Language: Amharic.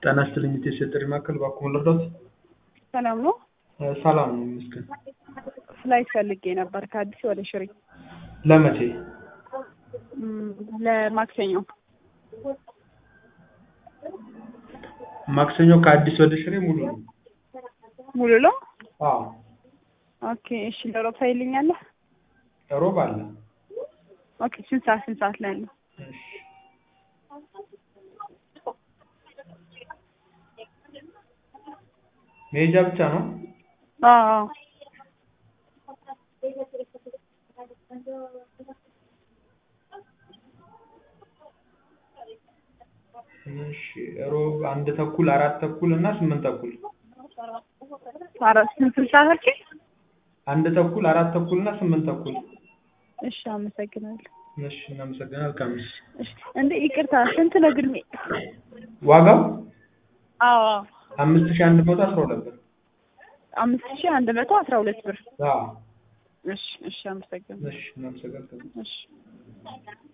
ጤና ይስጥልኝ የኢትዮ ጥሪ ማዕከል እባክዎ ልርዳዎት? ሰላም ነው? ሰላም ነው ይመስገን። ፍላይት ፈልጌ ነበር ከአዲስ ወደ ሽሬ ለመቼ? እም፣ ለማክሰኞ ማክሰኞ ከአዲስ ወደ ሽሬ ሙሉ ነው? ሙሉ ነው? አዎ ኦኬ እሺ ለሮብ ታይልኛለህ? ሮብ አለ። ኦኬ ስንት ሰዓት ስንት ሰዓት ላይ ነው? እሺ መሄጃ ብቻ ነው? አዎ አዎ እሺ ሮብ አንድ ተኩል አራት ተኩል እና ስምንት ተኩል አራት ስንት ስንት ሰዓት አልከኝ? አንድ ተኩል አራት ተኩል እና ስምንት ተኩል እሺ አመሰግናለሁ። እሺ እናመሰግናለን መልካም ምሽት እሺ እንዴ ይቅርታ ስንት ነው ግን? ዋጋው አዎ አዎ አምስት ሺህ አንድ መቶ አስራ ሁለት ብር አምስት ሺህ አንድ መቶ አስራ ሁለት ብር አዎ እሺ እሺ አመሰግናለሁ። እሺ እናመሰግናለን እሺ